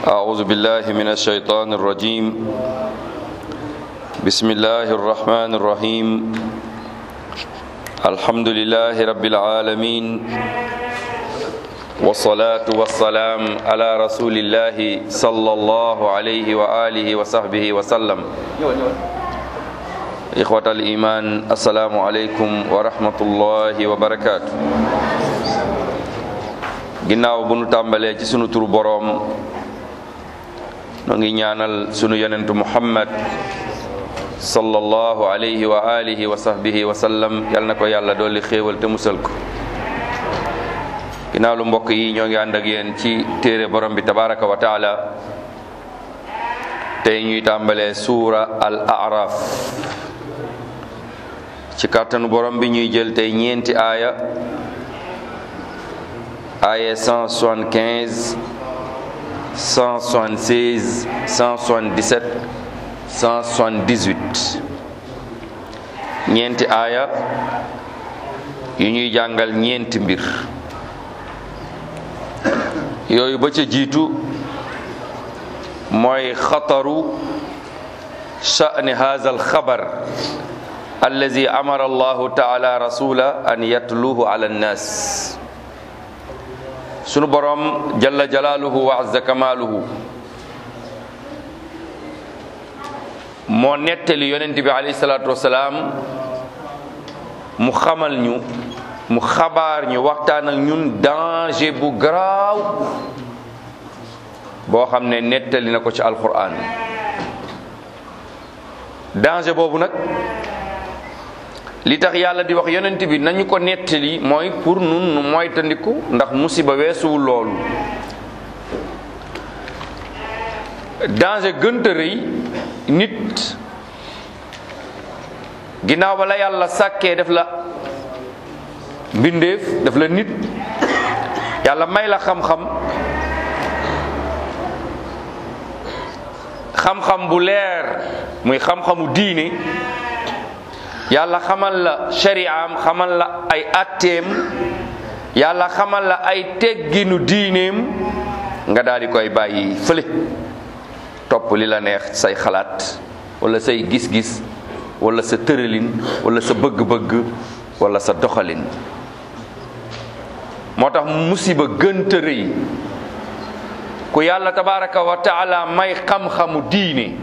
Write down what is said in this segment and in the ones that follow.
أعوذ بالله من الشيطان الرجيم بسم الله الرحمن الرحيم الحمد لله رب العالمين والصلاة والسلام على رسول الله صلى الله عليه وآله وصحبه وسلم إخوة الإيمان السلام عليكم ورحمة الله وبركاته ginnaaw bu nu tàmbalee ci sunu turu boroom noo ngi ñaanal sunu yonentu muhammad sallallahu alayhi wa alihi wa sahbihi wa sallam yal na ko yàlla dolli xéewal te musal ko ginnaaw lu mbokk yi ñoo ngi ànd ak yéen ci téere borom bi tabaraka wa taala tey ñuy tàmbalee suura al araf ci kàttanu borom bi ñuy jël tey ñeenti aaya aaya 175 176 177 178 ñeenti aaya yu ñuy jàngal ñeenti mbir yooyu ba ca jiitu mooy xataru sha'ni hadha alxabar allazi amara allahu taala rasula an yatluhu ala annas sunu borom jalla jalaaluhu wa azza kamaaluhu moo nettali yonent bi alayhi salaatu wasalaam mu xamal ñu mu xabaar ñu waxtaan ak ñun danger bu garaaw boo xam ne nettali na ko ci alquran danger boobu nag li tax yàlla di wax yonent bi nañu ko nettali mooy pour nun nu moytandiku ndax musiba weesuwul loolu danger gënta rëy nit ginnaaw ba la yàlla sàkkee def la mbindeef def la nit yàlla may la xam-xam xam-xam bu leer muy xam-xamu diine yàlla xamal la shari'am xamal la ay atteem yàlla xamal la ay tegginu diineem nga daal di koy bàyyi fële topp li la neex say xalaat wala say gis-gis wala sa tëralin wala sa bëgg-bëgg wala sa doxalin moo tax musiba gënta rëy ku yàlla tabaraka wa taala may xam-xamu diine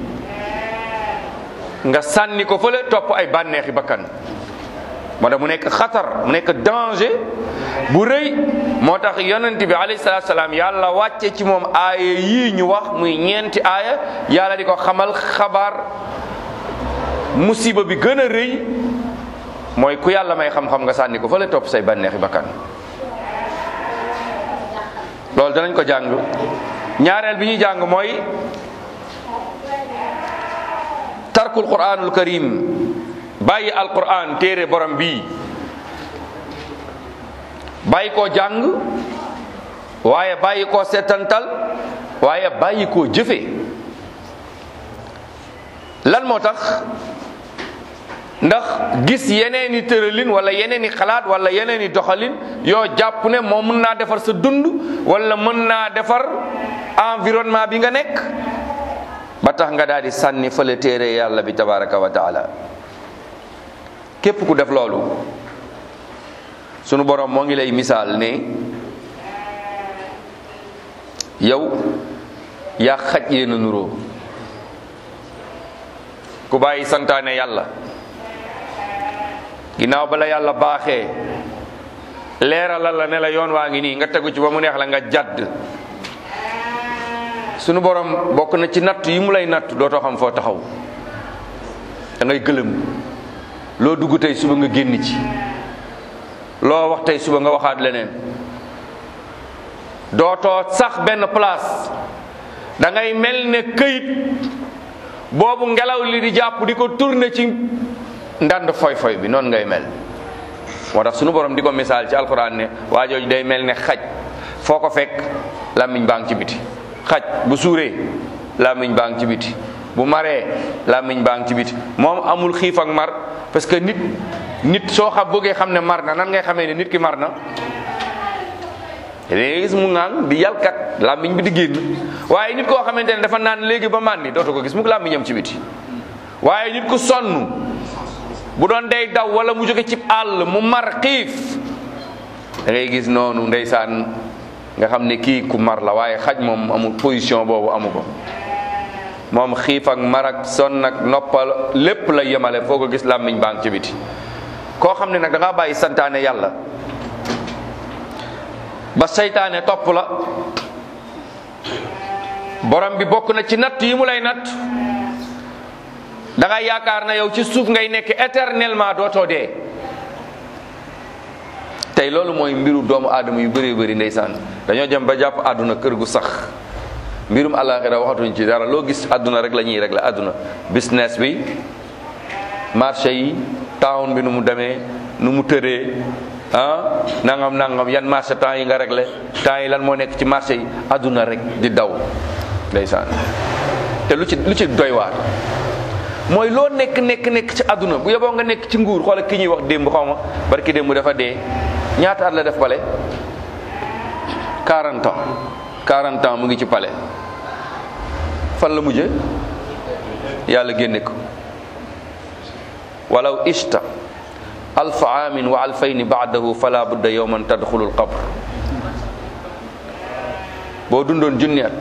nga sànni ko fële topp ay bànneexi bakkan moo tax mu nekk xatar mu nekk danger bu rëy moo tax yonent bi alayhi salaatu salaam yàlla wàcce ci moom aaya yii ñu wax muy ñeenti aaya yàlla di ko xamal xabaar musiba bi gën a rëy mooy ku yàlla may xam-xam nga sànni ko fële topp say bànneexi bakkan loolu danañ ko jàng ñaareel bi ñuy jàng mooy tarkul quranul karim bàyyi alquran téere borom bii bàyyi koo jàng waaye bàyyi koo setantal waaye bàyyi koo jëfe lan moo tax ndax gis yeneeni tëralin wala yeneeni xalaat wala yeneeni doxalin yoo jàpp ne moom mën naa defar sa dund wala mën naa defar environnement bi nga nekk ba tax nga daal di sànni fële téere yàlla bi tabaraka wa taala képp ku def loolu sunu borom moo ngi lay misaal ne yow yaa xaj yéen a nuroo ku bàyyi santaane yàlla ginnaaw bala yàlla baaxee leeralal la ne la yoon waa ngi nii nga tegu ci ba mu neex la nga jadd sunu borom bokk na ci natt yi mu lay natt dootoo xam foo taxaw da ngay gëlëm loo dugg tey suba nga génn ci loo wax tey suba nga waxaat leneen dootoo sax benn place da ngay mel ne këyit boobu ngelaw li di jàpp di ko tourner ci ndand foy-foy bi noonu ngay mel moo tax sunu borom di ko misaal ci alquran ne waa jooju day mel ne xaj foo ko fekk làmmiñ baa ngi ci biti xaj bu suuree làmmiñ baa ngi ci biti bu maree làmmiñ baa ngi ci biti moom amul xiif ak mar parce que nit nit soo xam bëggee xam ne mar na nan ngay xamee ne nit ki mar na léegi gis mu ŋaang di yalkat làmmiñ bi di génn waaye nit koo xamante ne dafa naan léegi ba màndi dootu ko gis mu làmmiñam ci biti waaye nit ku sonn bu doon day daw wala mu jóge ci àll mu mar xiif da ngay gis noonu ndeysaan nga xam ne kii ku mar la waaye xaj moom amul position boobu amu ko moom xiif ak mar ak sonn ak noppal lépp la yemale foo ko gis làmmiñ baa ngi ci biti koo xam ne nag da ngaa bàyyi santaane yàlla ba seytaane topp la borom bi bokk na ci natt yi mu lay natt da nga yaakaar na yow ci suuf ngay nekk éternellement dootoo dee tey loolu mooy mbiru doomu aadama yu bëree bëri ndeysaan dañoo jëm ba jàpp àdduna kër gu sax mbirum àllaaxira waxatuñ ci dara loo gis àdduna rek la ñuy régler àdduna business bi marché yi town bi nu mu demee nu mu tëree ah nangam nangam yan marché temps yi nga réglé temps yi lan moo nekk ci marché yi àdduna rek di daw ndeysaan te lu ci lu ci doy waar mooy loo nekk nekk nekk ci àdduna bu yeboo nga nekk ci nguur xoola ki ñuy wax démb xaw ma barki démb dafa dee ñaata at la def pale 40 ans 40 ans mu ngi ci pale fan la mujje yàlla génne ko walaw ishta alfa amin wa alfayni baadahu fala budda yowman tadxulu alqabr boo dundoon junni at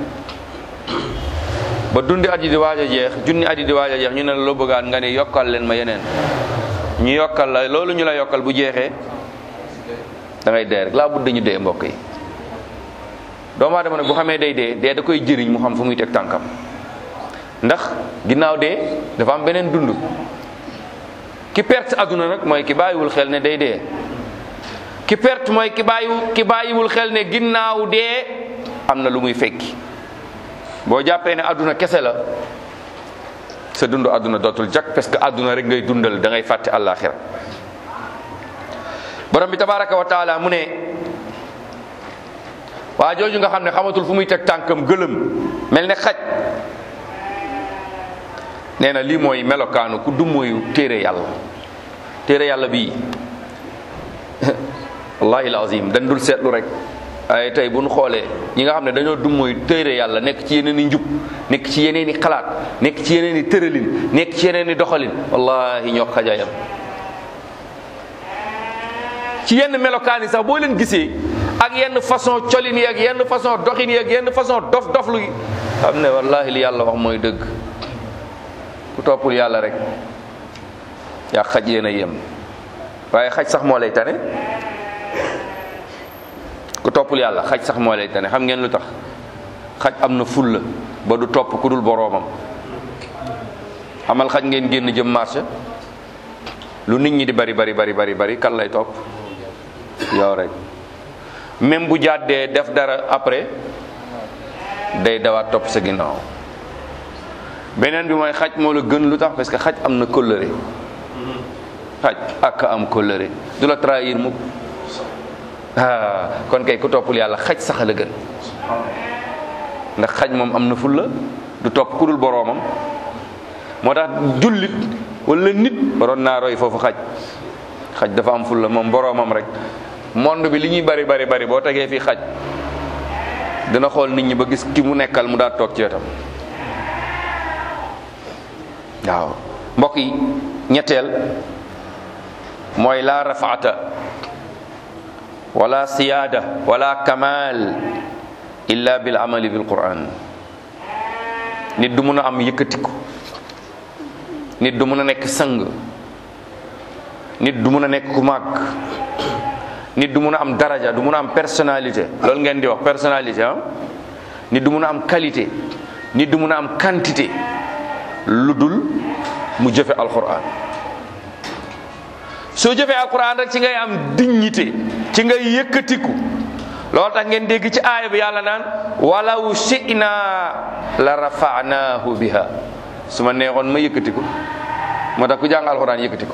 ba dundi at yi di waaj a jeex junni at yi di waaj a jeex ñu ne la loo bëggaat nga ne yokkal leen ma yeneen ñu yokkal la loolu ñu la yokkal bu jeexee da ngay dee rek laa budda ñu dee mbokk yi doomu aadama nag bu xamee day dee dee da koy jëriñ mu xam fu muy teg tànkam ndax ginnaaw dee dafa am beneen dund ki perte àdduna nag mooy ki bàyyiwul xel ne day dee ki perte mooy ki bàyyiwul ki bàyyiwul xel ne ginnaaw dee am na lu muy fekki boo jàppee ne àdduna kese la sa dund àdduna dootul jak parce que àdduna rek ngay dundal da ngay fàtte àllaaxira borom bi tabaraka wa taala mu ne waa jooju nga xam ne xamatul fu muy teg tànkam gëlëm mel ne xaj nee na lii mooy melokaanu ku dummóoyu téere yàlla téere yàlla bii wallahi alazim dañ dul seetlu rek waaye tey bu ñu xoolee ñi nga xam ne dañoo dummóoyu téere yàlla nekk ci yeneen i njub nekk ci yeneen i xalaat nekk ci yeneen i tëralin nekk ci yeneen i doxalin wallahi ñoo xajayam ci yenn melokaan yi sax boo leen gisee ak yenn façon colin yi ak yenn façon doxin yi ak yenn façon dof doflu yi xam ne wallahi li yàlla wax mooy dëgg ku toppul yàlla rek yaa xaj yéen a yem waaye xaj sax moo lay tane ku toppul yàlla xaj sax moo lay tane xam ngeen lu tax xaj am na fulla ba du topp ku dul boroomam xamal xaj ngeen génn jëm marché lu nit ñi di bari bari bari bari bari kan lay topp yow rek même bu jàddee def dara après day dawaat topp sa ginnaaw beneen bi mooy xaj moo la gën lu tax parce que xaj am na kóllëre xaj ak am kóllëre du la trahir mukk ah kon kay ku toppul yàlla xaj sax la gën ndax xaj moom am na fulla du topp ku dul boroomam moo tax jullit wala nit waroon naa roy foofu xaj xaj dafa am fulla moom boroomam rek monde bi li ñuy bari bari bari boo tegee fii xaj dina xool nit ñi ba gis ki mu nekkal mu daal toog ci wetam waaw mbokk yi ñetteel mooy la rafaata wala siyaada wala kamal illa bil amali bil quran nit du mun a am yëkkatiku nit du mun a nekk sang nit du mun a nekk ku màgg nit du mun a am daraja du mun a am personnalité loolu ngeen di wax personnalité ah nit du mun a am qualité nit du mun a am quantité lu dul mu jëfe alquran soo jëfee alquran rek ci ngay am dignité ci ngay yëkkatiku loolu tax ngeen dégg ci aaya bi yàlla naan walaw shi'na la rafa'nahu biha su ma neexoon ma yëkkatiku moo tax ku jàng alquran yëkkatiku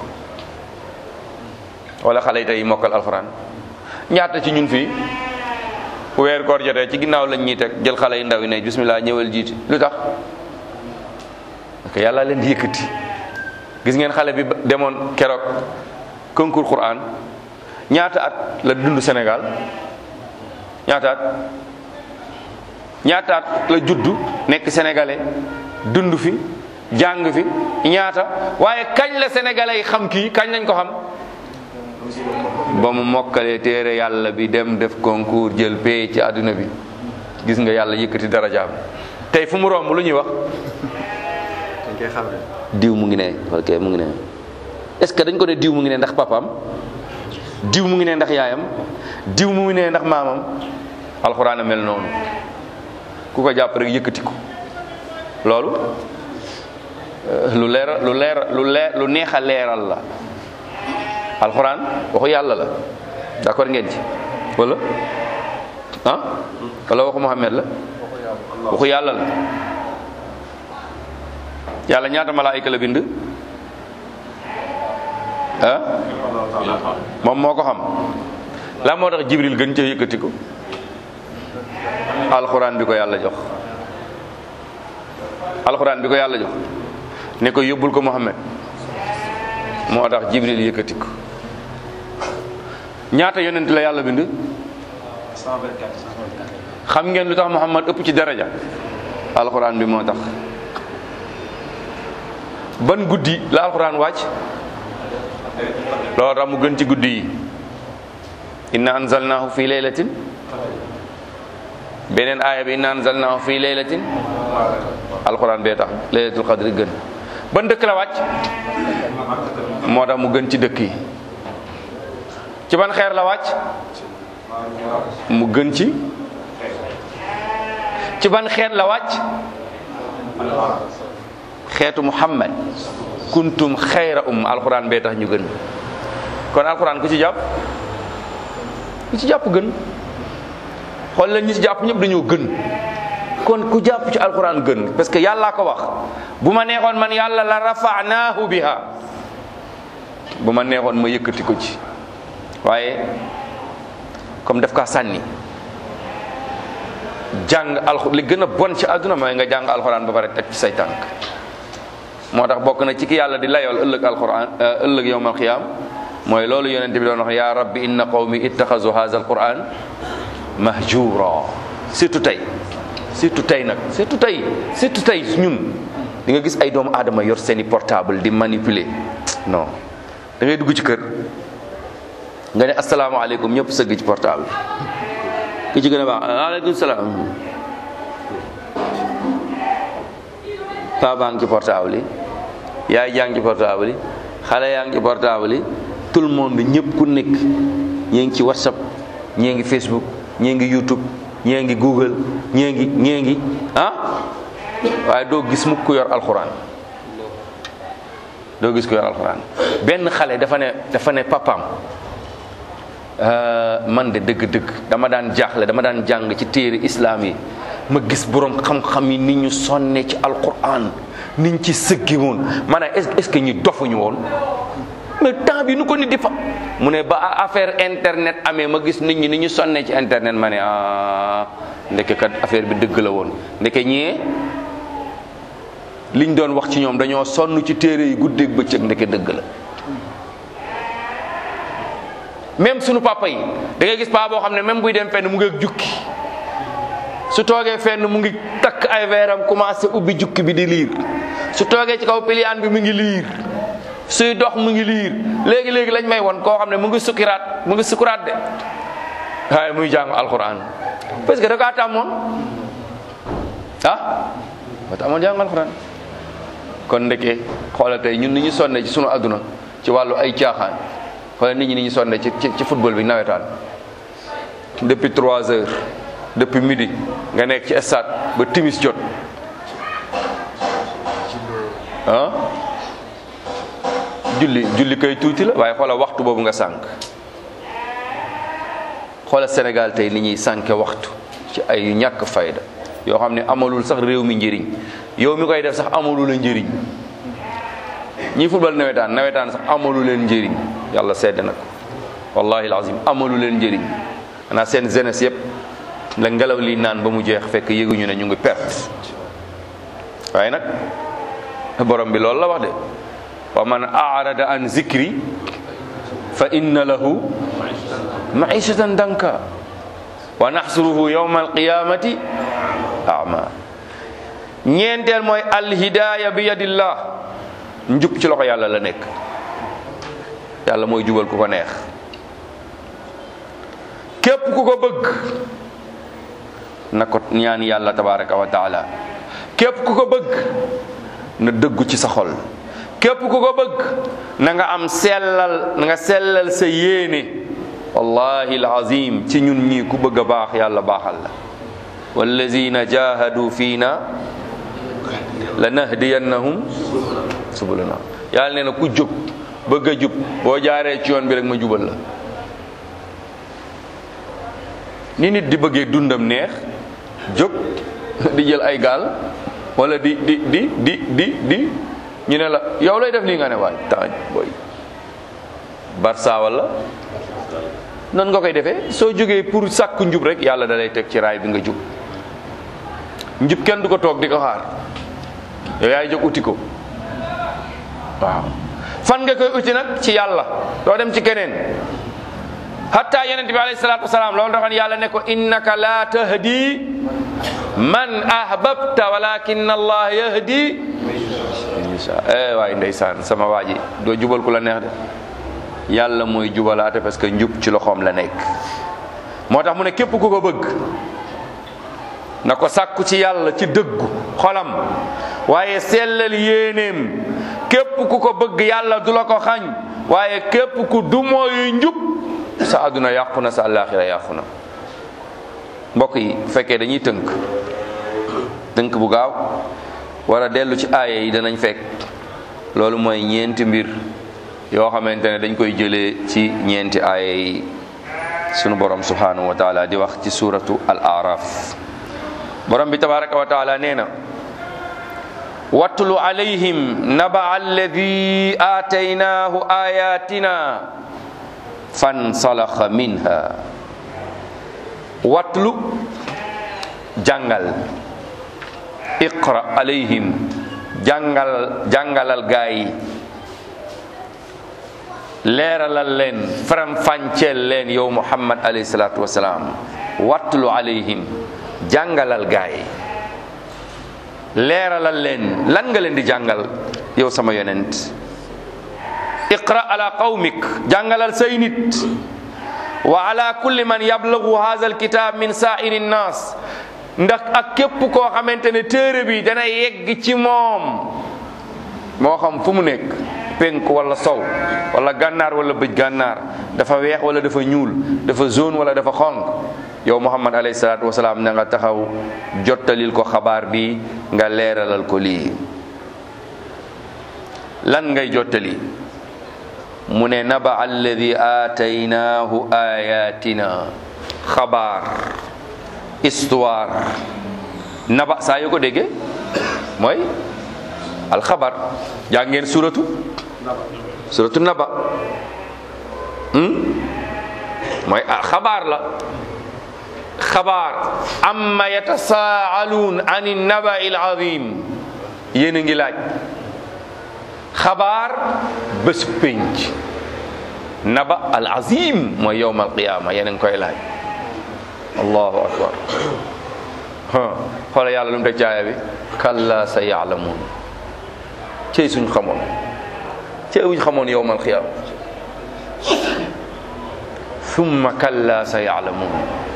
wala xale yi tey mokkal alquran ñaata ci ñun fii weer koor jotee ci ginnaaw lañ ñuy teg jël xale yu ndaw yi ne bismillah ñëwal jiiti lu tax parce que yàlla leen di yëkkati gis ngeen xale bi demoon keroog concours Quran ñaata at la dund Sénégal ñaataat ñaataat la juddu nekk sénégalais dund fi jàng fi ñaata waaye kañ la sénégalais yi xam kii kañ lañ ko xam ba mu mokkalee téere yàlla bi dem def concours jël pay ci àdduna bi gis nga yàlla yëkkati darajaam tey fu mu romb lu ñuy wax dañ koy xam ne diw mu ngi ne ok mu ngi ne est-ce que dañ ko ne diw mu ngi ne ndax papaam diw mu ngi ne ndax yaayam diw mu ngi ne ndax maamam alxuraan a mel noonu ku ko jàpp rek yëkkati ko loolu euh, lu leer lu leer lu leer lu neex a leeral la alxuraan waxu yàlla la d'accord ngeen ci wala ah wala waxu Muhammad la waxu yàlla la yàlla ñaata malaayika la bind ah moom moo ko xam la moo tax jibril gën ca yëkkati ko alxuraan bi ko yàlla jox alxuraan bi ko yàlla jox ne ko yóbbul ko Muhammad moo tax jibril yëkkati ko ñaata yonent la yàlla bind 124 xam ngeen lu tax Muhammad ëpp ci daraja alxuraan bi moo tax ban guddi la alxuraan wàcc loolu tax mu gën ci guddi yi inna anzalnahu fi laylatin beneen aaya bi inna anzalnahu fi laylatin alxuraan bee tax laylatul qadri gën ban dëkk la wàcc moo tax mu gën ci dëkk yi ci ban xeer la wàcc mu gën ci ci ban xeet la wàcc xeetu muhammad kuntum xayra um alxuraan bee tax ñu gën kon alxuraan ku ci jàpp ku ci jàpp gën xool leen ñi ci jàpp ñëpp dañoo gën kon ku jàpp ci alxuraan gën parce que yàllaa ko wax bu ma neexoon man yàlla la rafanaahu biha bu ma neexoon ma yëkkati ko ci waaye comme daf kaa sànni jàng alxu li gën a bon ci àdduna mooy nga jàng alxuraan ba pare teg ci say tànk moo tax bokk na ci ki yàlla di layool ëllëg alxuraan ëllëg yowmal xiyaam mooy loolu yonente bi doon wax yaa rabbi inna qawmi ittaxazu haza alquran mahjura surtout tey surtout tey nag surtout tey surtout tey ñun di nga gis ay doomu aadama yor seeni portable di manipuler non da ngay dugg ci kër nga ne asalaamaaleykum ñëpp sëgg ci portable ki ci gën a baax aleykum salaam paa baa ngi ci portable yi yaay jaa ngi ci portable yi xale yaa ngi ci portable yi tout le monde ñëpp ku nekk ñee ngi ci whatsapp ñee ngi facebook ñee ngi youtube ñee ngi google ñee ngi ñee ngi ah waaye doo gis mukk ku yor alxuraan doo gis ku yor alxuraan benn xale dafa ne dafa ne papaam man de dëgg-dëgg dama daan jaaxle dama daan jàng ci téere islaam yi ma gis borom xam-xam yi ni ñu sonne ci alquran niñ ci sëggi woon maanaam est-ce que ñu dofuñu woon mais temps bi nu ko nit di fa mu ne ba affaire internet amee ma gis nit ñi ni ñu sonne ci internet ma ne ah ndeke kat affaire bi dëgg la woon ndeke ñee liñ doon wax ci ñoom dañoo sonn ci téere yi guddeeg bëccëg ndeke dëgg la même sunu papa yi da ngay gis paa boo xam ne même buy dem fenn mu ngi ak jukki su toogee fenn mu ngi takk ay veeram commencé ubbi jukki bi di liir su toogee ci kaw piliyaan bi mu ngi liir suy dox mu ngi liir léegi léegi lañ may won koo xam ne mu ngi sukkiraat mu ngi sukkuraat de waaye muy jàng alquran parce que da kaa tàmmoon ah ba tàmmoon jàng alquran kon ndeke xoolal tey ñun ni ñu sonne ci sunu adduna ci wàllu ay caaxaan xoolal nit ñi ni ñu sonne ci ci ci football bi nawetaan depuis trois heures depuis midi nga nekk ci stade ba timis jot ah julli julli koy tuuti la waaye xoolal waxtu boobu nga sànq xoolal Sénégal tey ni ñuy sànke waxtu ci ay ñàkk fayda yoo xam ne amalul sax réew mi njëriñ yow mi koy def sax amalu la njëriñ ñi football nawetaan nawetaan sax amalu leen njëriñ yàlla sedd na ko wallahi alazim amalu leen njëriñ xanaa seen jeunesse yëpp la ngelaw li naan ba mu jeex fekk yëguñu ne ñu ngi perte waaye nag borom bi loolu la wax de wa man arada an zikri fa inna lahu maishatan danka wa naxsuruhu yawma alqiyamati ama ñeenteel mooy alhidaaya bi yadillah njub ci loxo yàlla la nekk yàlla mooy jubal ku ko neex képp ku ko bëgg na ko ñaan yàlla tabaraka wa taala képp ku ko bëgg na dëggu ci sa xol képp ku ko bëgg na nga am sellal na nga sellal sa yéene wallahi alazim ci ñun ñii ku bëgg a baax yàlla baaxal la wallazina jahadu fiina lanahdiyannahum subulana yàlla nee na ku jóg bëgg a jub boo jaaree ci yoon bi rek ma jubal la ni nit di bëggee dundam neex jóg di jël ay gaal wala di di di di di di ñu ne la yow lay def lii nga ne waay taaj booy barsa wala noonu nga koy defee soo jógee pour sàkku njub rek yàlla da lay teg ci raay bi nga jub njub kenn du ko toog di ko xaar yow yaay jóg uti ko waaw fan nga koy uti nag ci yàlla doo dem ci keneen hatta yonent bi alayhi salaatu wasalaam loolu taxoon yàlla ne ko innaka la tahdi man ahbabta walakin allah yahdi eh waay ndeysaan sama waa ji doo jubal ku la neex de yàlla mooy jubalaate parce que njub ci loxoom la nekk moo tax mu ne képp ku ko bëgg na ko sàkku ci yàlla ci dëggu xolam waaye sellal yéeneem képp ku ko bëgg yàlla du la ko xañ waaye képp ku du mooy njub sa àdduna yàqu na sa àllaaxira yàqu na mbokk yi bu fekkee dañuy tënk tënk bu gaaw war a dellu ci aaya yi danañ fekk loolu mooy ñeenti mbir yoo xamante ne dañ koy jëlee ci ñeenti aaya yi sunu borom subhanahu wa taala di wax ci suratu al araf borom bi tabaraka wa taala nee na watlu alayhim naba alladi aataynaahu ayatina fansalaxa minha watlu jàngal iqra alayhim jàngal jàngalal gaa yi leeralal leen faram fànceel leen yow muhammad alayhi salaatu wasalaam watlu alayhim jàngalal gaa yi leeralal leen lan nga leen di jàngal yow sama yonent iqra ala qawmik jàngalal say nit wa ala kulli man yablagu hadha alkitab min sa'iri nnas ndax ak képp koo xamante ne téere bi dana yegg ci moom moo xam fu mu nekk penk wala sow wala gànnaar wala bëj gànnaar dafa weex wala dafa ñuul dafa jaune wala dafa xonq yow muhammad alayhi salaatu wasalaam na nga taxaw jottalil ko xabaar bi nga leeralal ko lii lan ngay jottali mu ne naba alladi aataynaahu ayatina xabaar histoire naba saa yoo ko déggee mooy alxabar jaa ngeen suratu suratu naba mooy xabaar la xabaar amma yatasaaluun an naba il azim yéen a ngi laaj xabaar bés pénc naba al azim mooy yowm al qiyama yéen a ngi koy laaj allahu akbar xoola yàlla lu mu teg caaya bi kalla sa yaalamuun cey suñ xamoon cey wuñ xamoon yowm al qiyama thumma kalla sa yaalamuun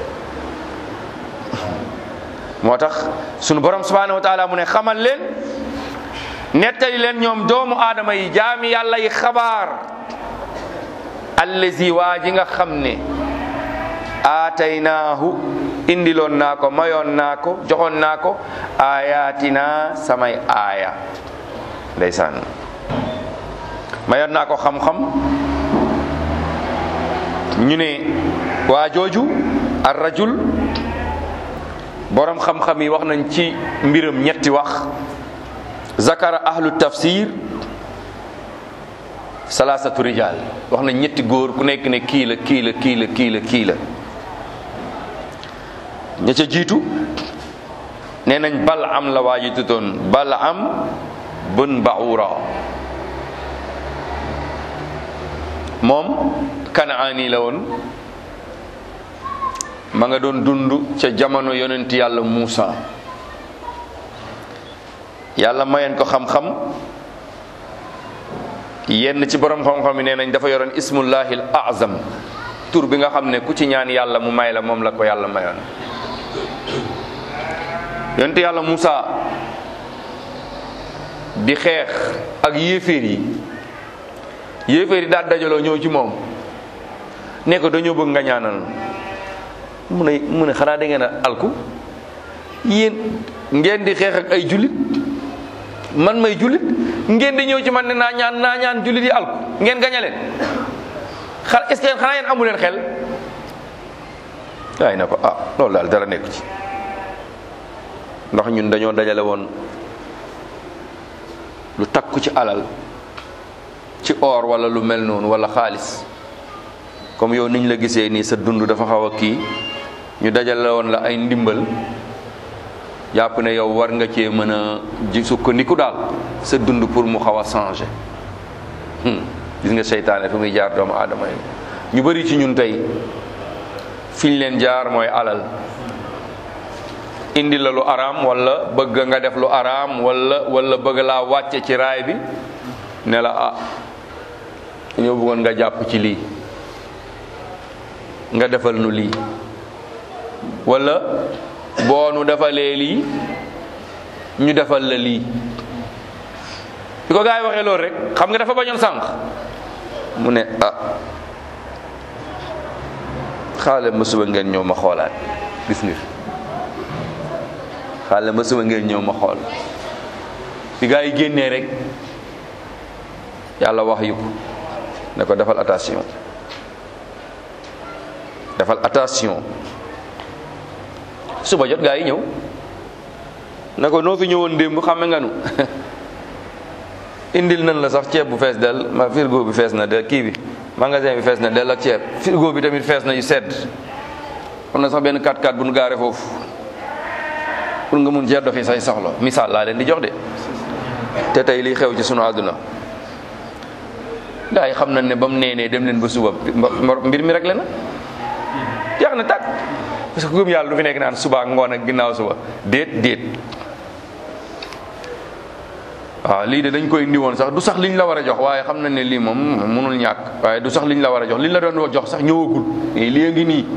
moo tax sunu borom subhanahu wa taala mu ne xamal leen nettali leen ñoom doomu aadama yi jaami yàlla yi xabaar allazi waa ji nga xam ne aataynaahu indiloon naa ko mayoon naa ko joxoon naa ko ayatina samay aaya ndeysaan mayoon naa ko xam-xam ñu ne waa jooju ar rajul borom xam-xam yi wax nañ ci mbiram ñetti wax zakara ahlu tafsir salaasatu rijal wax nañ ñetti góor ku nekk ne kii la kii la kii la kii la kii la ña ca jiitu nee nañ bal am la waa ji tutoon bal am bun baura moom kanaani la woon ma nga doon dund ca jamono yonent yàlla Muusa yàlla mayen ko xam-xam yenn ci borom xam-xam yi nee nañ dafa yoroon ismullahil azam tur bi nga xam ne ku ci ñaan yàlla mu may la moom la ko yàlla mayoon yonent yàlla Muusa di xeex ak yéeféer yi yéeféer yi daal dajaloo ñëw ci moom ne ko dañoo bëgg nga ñaanal mu ne mu ne xanaa da ngeen a alku yéen ngeen di xeex ak ay jullit man may jullit ngeen di ñëw ci man ne naa ñaan naa ñaan jullit yi alku ngeen gañe leen xa est-ce que xanaa yéen amu leen xel waaye na ko ah loolu daal dara nekku ci ndax ñun dañoo dajale woon lu takku ci alal ci or wala lu mel noonu wala xaalis comme yow niñ la gisee nii sa dund dafa xaw a kii ñu dajale woon la ay ndimbal jàpp ne yow war nga cee mën a ji sukkandiku daal sa dund pour mu xaw a changé gis nga seytaane fi muy jaar doomu aadama yi ñu bari ci ñun tey fi ñu leen jaar mooy alal indi la lu araam wala bëgg nga def lu araam wala wala bëgg laa wàcce ci raay bi ne la ah ñoo bëggoon nga jàpp ci lii nga defal nu lii wala boo nu defalee lii ñu defal la lii bi ko gaa yi waxee loolu rek xam nga dafa bañoon sànq mu ne ah xaale ma suba ngeen ñëw ma xoolaat gis nga xaale ma suba ngeen ñëw ma xool bi gaa yi génnee rek yàlla wax yu ko ne ko defal attention defal attention suba jot gaa yi ñëw ne ko noo fi ñëwoon démb xame nga nu indil nañ la sax ceeb bu fees del ma frigo bi fees na del kii bi magasin bi fees na del ak ceeb frigo bi tamit fees na yu sedd am na sax benn 4x4 bu nu gaare foofu pour nga mun cee doxi say soxla misaal laa leen di jox de te tey liy xew ci sunu àdduna gaa yi xam nañ ne ba mu neenee dem leen ba suba mbir mi rek la na jeex na tàkk parce que gëm yàlla du fi nekk naan suba ak ngoon ak ginnaaw suba déet déet waaw lii de dañ koy indi woon sax du sax liñ la war a jox waaye xam nañ ne lii moom mënul ñàkk waaye du sax liñ la war a jox liñ la doon jox sax ñëwagul lii a ngi nii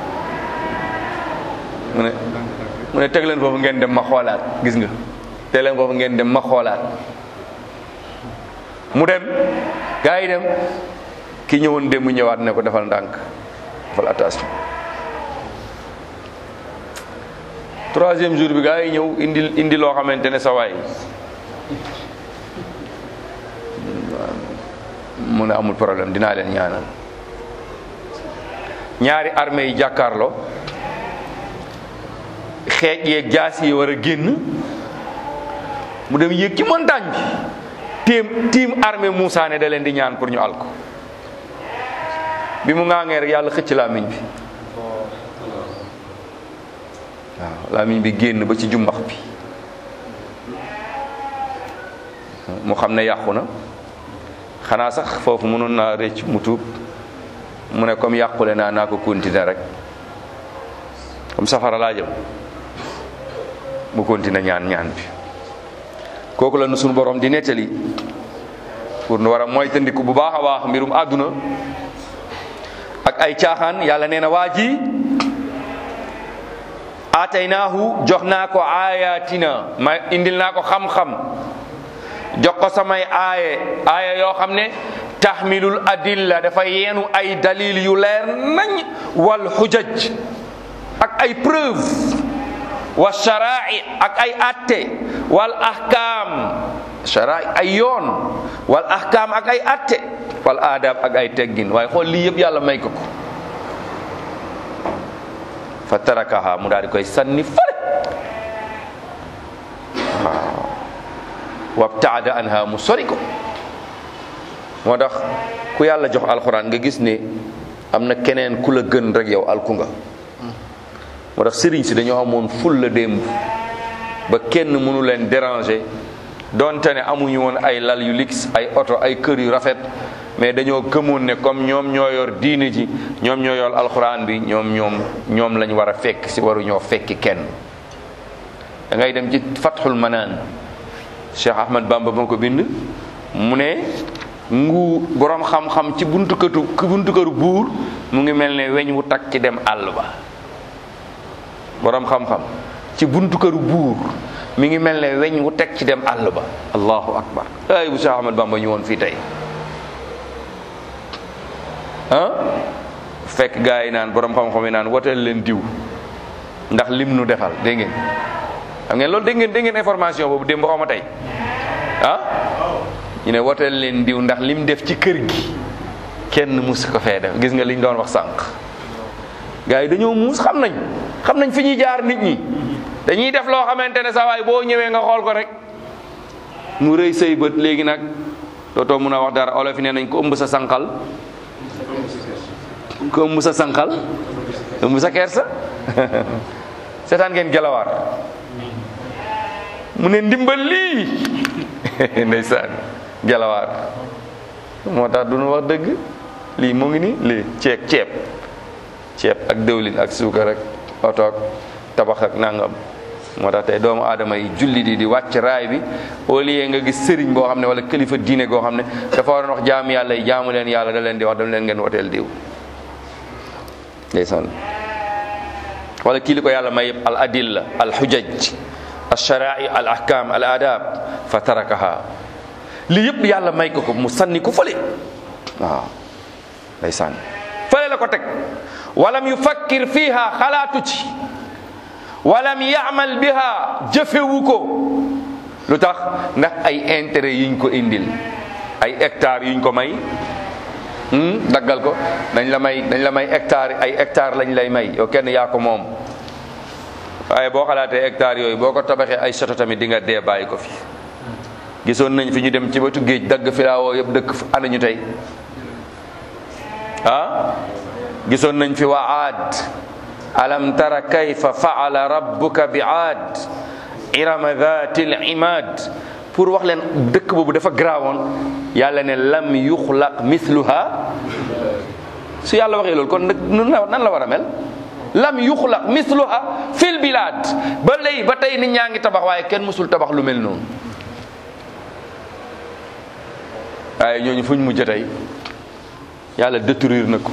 mu ne mu ne teg leen foofu ngeen dem ma xoolaat gis nga teg leen foofu ngeen dem ma xoolaat mu dem gaa yi dem ki ñëwoon dem mu ñëwaat ne ko defal ndànk defal attention troisième jour bi gaa yi ñëw indi indi loo xamante ne sa waay mu ne amul problème dinaa leen ñaanal ñaari armée yi jàkkaarloo xeej yeeg jaas yi war a génn mu dem yéeg ci montagne bi tiim tiim armée Moussa ne da leen di ñaan pour ñu al ko bi mu ŋaangee rek yàlla xëcc làmmiñ bi waaw làmmiñ bi génn ba ci jumbax bi mu xam ne yàqu na xanaa sax foofu mënoon naa rëcc mu tuub mu ne comme yàqule naa naa ko continuer rek comme safara laa jëm mu continuer ñaan ñaan bi kooku la nu sunu borom di nettali pour nu war a moytandiku bu baax a baax mbirum àdduna ak ay caaxaan yàlla nee na waa ji aataynaahu jox naa ko aayatina ma indil naa ko xam-xam jox ko samay aaye aaye yoo xam ne taxmilul adilla dafa yeenu ay dalil yu leer nañ wal xujaj ak ay preuve wa sharai ak ay atte wal ahkam sharai ay yoon wal ahkam ak ay atte wal adab ak ay teggin waaye xool lii yëpp yàlla may ko ko fa tarakaha mu daal di koy sànni fële waaw wabtaada anha mu sori ko moo tax ku yàlla jox alxuraan nga gis ne am na keneen ku la gën rek yow alku nga moo tax sëriñ si dañoo amoon ful la démb ba kenn mënu leen déranger donte ne amuñu woon ay lal yu lix ay oto ay kër yu rafet mais dañoo gëmoon ne comme ñoom ñoo yor diine ji ñoom ñoo yor alxuraan bi ñoom ñoom ñoom lañ war a fekk si waruñoo fekki kenn da ngay dem ci fathul manaan Cheikh Ahmad Bamba moo ko bind mu ne ngu borom xam-xam ci buntu këtu buntu këru buur mu ngi mel ne weñ wu takk ci dem àll ba borom xam-xam ci buntu këru buur mi ngi mel ne weñ wu teg ci dem àll ba allahu akbar ay bu Cheikh Ahmad Bamba ñu woon fii tey ah fekk gars yi naan borom xam-xam yi naan woteel leen diw ndax lim nu defal dégg ngeen xam ngeen loolu dégg ngeen dégg ngeen information boobu démb xaw ma tey ah ñu ne woteel leen diw ndax lim def ci kër gi kenn mus ko fee def gis nga liñ doon wax sànq gars yi dañoo muus xam nañ xam nañ fi ñuy jaar nit ñi dañuy def loo xamante ne sa waay boo ñëwee nga xool ko rek mu rëy say bët léegi nag dootoo mun a wax dara olof yi nee nañ ko ëmb sa sànqal ko ëmb sa sànqal ëmb sa kersa seetaan ngeen gelawaar mu ne ndimbal lii ndeysaan gelawaar moo tax du nu wax dëgg lii mu ngi ni lii ceeb ceeb ceeb ak dëwlin ak suukar ak oto ak tabax ak nangam moo tax tey doomu aadama yi julli di di wàcc raay bi au lieu nga gis sëriñ boo xam ne wala kilifa diine goo xam ne dafa waroon wax jaamu yàlla yi jaamu leen yàlla da leen di wax dam leen ngeen woteel diw ndeysaan wala kii li ko yàlla may yëpp al adilla al xujaj al sharai al ahkam al adab fa tarakaha lii yëpp yàlla may ko ko mu sànni ko fële waaw ndeysaan fële la ko teg walam yufakkir fiha xalaatu ci walam yaamal biha jëfewu ko lu tax ndax ay intérêt yiñ ko indil ay hectares yuñ ko may daggal ko dañ la may dañ la may hectare ay hectare lañ lay may yow kenn yaa ko moom waaye boo xalaatee hectares yooyu boo ko tabaxee ay soto tamit di nga dee bàyyi ko fi gisoon nañ fi ñu dem ci wetu géej dagg filaawoo yëpp dëkk ana ñu tey ah gisoon nañ fi waa aad alam tara kayfa faala rabbuka bi aad irama dhati l imad pour wax leen dëkk boobu dafa garaawoon yàlla ne lam yuxlaq mithluha su yàlla waxee loolu kon nag nan la war a mel lam yuxlaq mithluha fil bilad ba léegi ba tey nit ñaa ngi tabax waaye kenn mësul tabax lu mel noonu waaye ñooñu fuñ mujj tey yàlla détruire na ko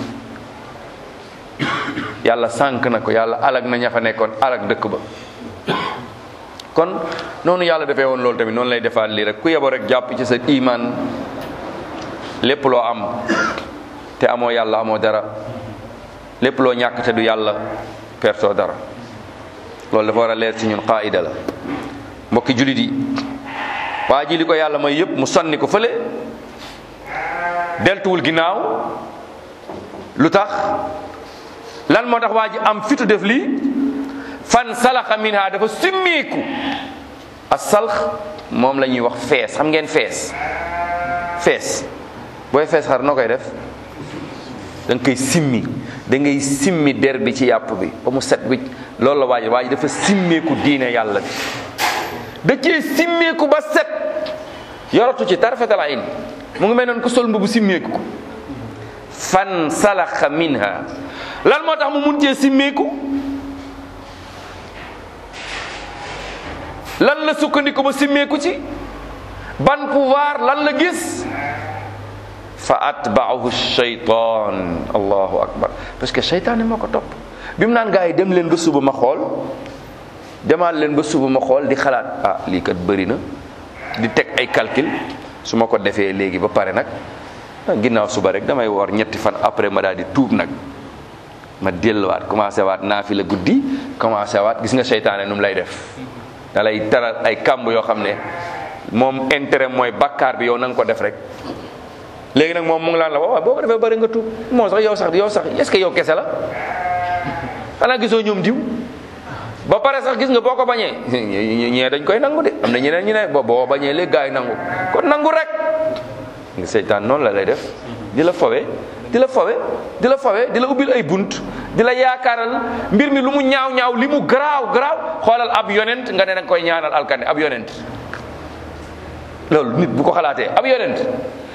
yàlla sànk na ko yàlla alag na ña fa nekkoon alag dëkk ba kon noonu yàlla defee woon loolu tamit noonu lay defaat lii rek ku yebo rek jàpp ci sa iman lépp loo am te amoo yàlla amoo dara lépp loo ñàkk te du yàlla pertoo dara loolu dafa war a leer ci ñun qaida la mbokki julit yi waa ji li ko yàlla may yëpp mu sonni ko fële deltuwul ginnaaw lu tax lan moo tax waa ji am fitu def lii fan salaxa minha dafa simmeeku as salx moom la ñuy wax fees xam ngeen fees fees booy fees xar noo koy def da nga koy simmi da ngay simmi der bi ci yàpp bi ba mu set wicc loolu la waa ji waa ji dafa simmeeku diine yàlla bi da cee simmeeku ba set yoratu ci tarfatal ayn mu ngi mel noonu ko sol mbubu simmeeku ko fan salaxa minha lan moo tax mu mun cee simmeeku lan la sukkandiku ba simmeeku ci ban pouvoir lan la gis fa atbaahu shaytan allahu akbar parce que shaytaan moo ko topp bi mu naan gaa yi dem leen ba suba ma xool demaat leen ba suba ma xool di xalaat ah lii kat bëri na di teg ay calcul su ma ko defee léegi ba pare nag ginnaaw suba rek damay woor ñetti fan après ma daal di tuub nag ma delluwaat commencé waat naa fi la guddi commencé waat gis nga seytaane nu mu lay def da lay taral ay kàmb yoo xam ne moom intérêt mooy bakkaar bi yow na nga ko def rek léegi nag moom mu ngi laan la waaw boo ko defee bëri nga tuub moo sax yow sax yow sax est-ce que yow kese la xanaa gisoo ñoom diw ba pare sax gis nga boo ko bañee ñee dañ koy nangu de am na ñeneen ñu ne bo boo bañee léegi gaa yi nangu kon nangu rek nga seytaan noonu la lay def di la fawe di la fawe di la fawe di la ubbil ay bunt di la yaakaaral mbir mi lu mu ñaaw ñaaw li mu garaaw garaaw xoolal ab yonent nga ne danga koy ñaanal alkande ab yonent loolu nit bu ko xalaatee ab yonent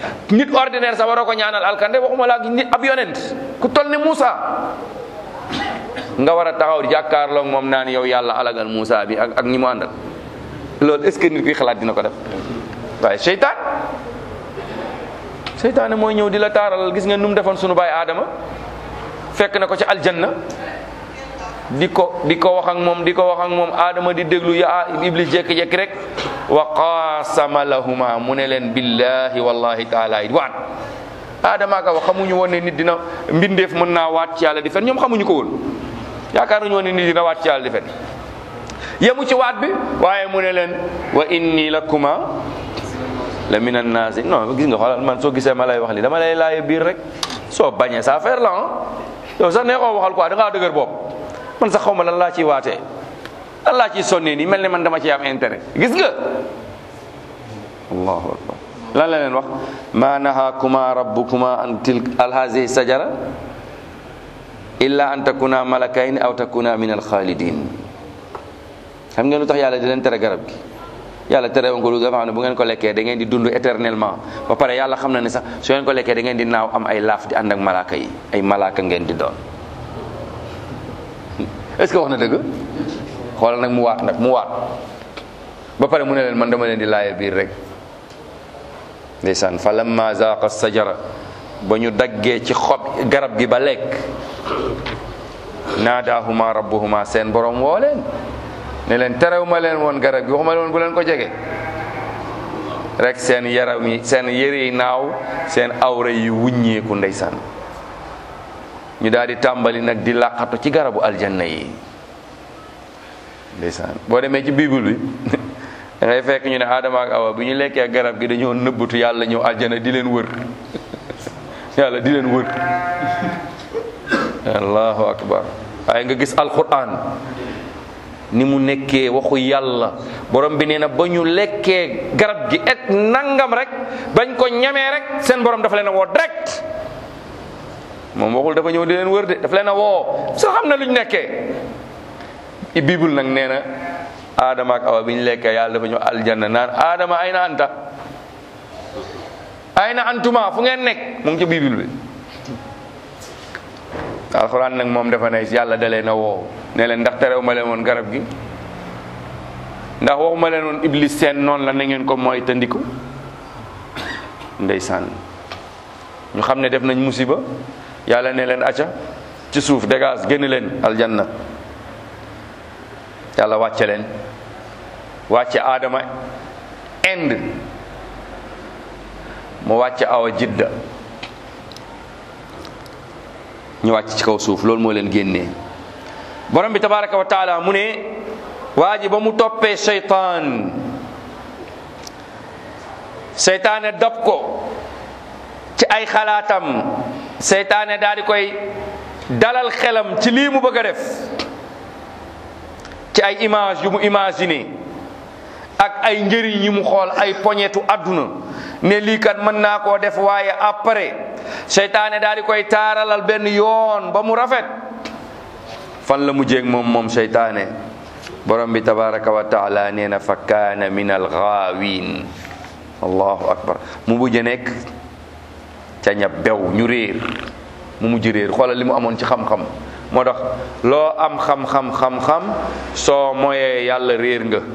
nit ordinaire sax waroo ko ñaanal alkande waxuma la ak nit ab yonent ku toll ne Moussa nga war a taxaw di jàkkaarloog moom naan yow yàlla alagal Moussa bi ak ak ñi mu àndal loolu est-ce que nit kuy xalaat dina ko def waaye seytaan seytaane mooy ñëw di la taaral gis nga nu mu defoon sunu baay Adama fekk na ko ci aljanna di ko di ko wax ak moom di ko wax ak moom Adama di déglu ya Iblis jékki-jékki rek wa qaasama lahuma mu ne leen billahi wallahi taala it waat Adama ka wax xamuñu woon ne nit dina mbindeef mën naa waat ci yàlla di fen ñoom xamuñu ko woon yaakaar nañu woon ne nit dina waat ci yàlla di fen yemu ci waat bi waaye mu ne leen wa inni lakuma la min annaasi non gis nga xoolal man soo gisee ma lay wax li dama lay laaye biir rek soo bañee sa affaire la ah yow sax nee koo waxal quoi da ngaa dëgër bopp man sax xaw ma lan laa ciy waatee lan laa ciy sonnee nii mel ne man dama ci am intérêt gis nga allahu akbar lan la leen wax ma nahakuma rabbukuma an tilk al hazihi sajara illa an takuna malakayn aw takuna min al khalidin xam ngeen lu tax yàlla di leen tere garab gi yàlla tere woon ko lu dafa xam ne bu ngeen ko lekkee da ngeen di dund éternellement ba pare yàlla xam na ne sax su ngeen ko lekkee da ngeen di naaw am ay laaf di ànd ak malaaka yi ay malaaka ngeen di doon est ce que wax na dëgg xoolal nag mu waat nag mu waat ba pare mu ne leen man dama leen di laaye biir rek ndeysaan fa lamma zaaqa sajara ba ñu daggee ci xob garab gi ba lekk naadaahuma rabbuhuma seen borom woo leen ne leen terew ma leen woon garab gi waxuma leen woon bu leen ko jege rek seen yaram yi seen yére yi naaw seen awra yi wuññeeku ndeysaan ñu daal di tàmbali nag di làqatu ci garabu aljanna yi ndeysaan boo demee ci bible bi da ngay fekk ñu ne Adama ak Awa bi ñu lekkee garab gi dañoo nëbbatu yàlla ñëw aljanna di leen wër yàlla di leen wër allahu akbar waaye nga gis alquran ni mu nekkee waxu yàlla borom bi nee na ba ñu lekkee garab gi et nangam rek bañ ko ñamee rek seen borom dafa leen a woo direct moom waxul dafa ñëw di leen wër de dafa leen a woo soo xam na lu ñu nekkee i bible nag nee na Adama ak Awa bi ñu lekkee yàlla dafa ñëw aljanna naan Adama ay na anta ay na antuma fu ngeen nekk mu ngi ci bible bi alxuraan nag moom dafa ne yàlla da leen a woo ne leen ndax terew ma leen woon garab gi ndax waxuma leen woon iblis seen noonu la na ngeen ko mooy tandiku ndeysaan ñu xam ne def nañ musiba yàlla ne leen acca ci suuf dégage génn leen aljanna yàlla wàcce leen wàcce aadama ind mu wàcce awa jidda ñu wàcc ci kaw suuf loolu moo leen génnee borom bi tabaraka wa taala mu ne waa ji ba mu toppee seytaan seytaane dab ko ci ay xalaatam seytaane daal di koy dalal xelam ci lii mu bëgg a def ci ay image yu mu imaginer ak ay njëriñ yi mu xool ay poñetu àdduna ne lii kat mën naa koo def waaye après seytaane daal di koy taaralal benn yoon ba mu rafet fan la mujjeeg moom moom seytaane borom bi tabaraka wa taala nee na fa kaana min alxaawin allahu akbar mu mujj nekk ca ña bew ñu réer mu mujj réer xoolal li mu amoon ci xam-xam moo tax loo am xam-xam xam-xam soo moyee yàlla réer nga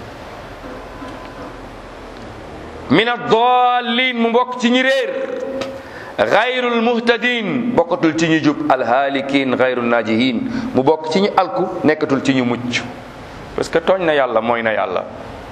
min ad-dallin mu mbokk ci ñi réer gayrul muhtadin bokkatul ci ñu jub alhaalikin gayrul najihin mu bokk ci ñu alku nekkatul ci ñu mucc parce que tooñ na yàlla mooy na yàlla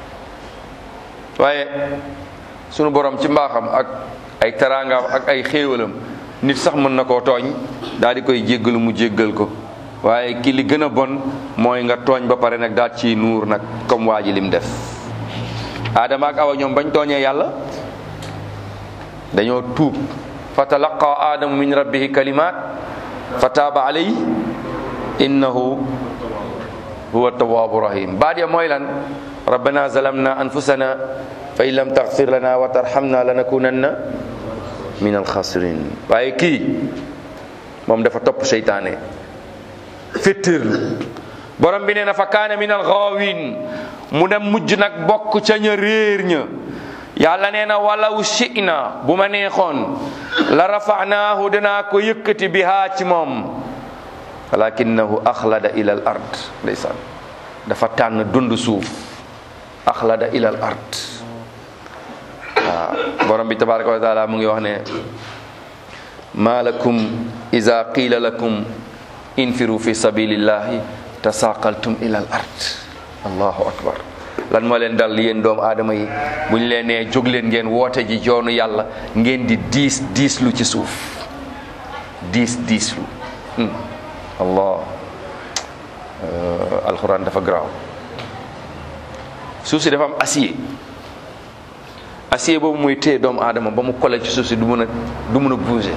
waaye sunu borom ci mbaaxam ak ay teraangaam ak ay xéewalam nit sax mën na koo tooñ daal di koy jéggalu mu jéggal ko waaye ki li gën a bon mooy nga tooñ ba pare nag daal ci nuur nag comme waa ji lim def Adama ak Awa ñoom bañ tooñee yàlla dañoo tuub fa talaqa adamu min rabbihi kalimat fa taaba alayhi innahu huwa tawwabu rahim baat ya mooy lan rabbana zalamna anfusana fa in lam taghfir lana wa tarhamna lanakunanna min alxasirin waaye kii moom dafa topp seytaane fittirlu borom bi nee na fa kaana min alxaawin mu dem mujj nag bokk ca ña réer ña yàlla nee na walaw shi'na bu ma neexoon la rafanaahu dinaa ko yëkkati bihaa ci moom walakinahu axlada ila al ard ndeysaan dafa tànn dund suuf axlada ila al ard waaw borom bi tabaraka wa taala mu ngi wax ne ma lakum ida qila lakum infiru fi sabilillahi tasaqaltum ila al ard allahu akbar lan moo leen dal yéen doomu aadama yi bu ñu leen nee jóg leen ngeen woote ji joonu yàlla ngeen di diis diislu ci suuf diis diislu allah alxuraan dafa garaaw suuf si dafa am acier acier boobu muy téye doomu aadama ba mu kole ci suuf si du mën a du mën a bouger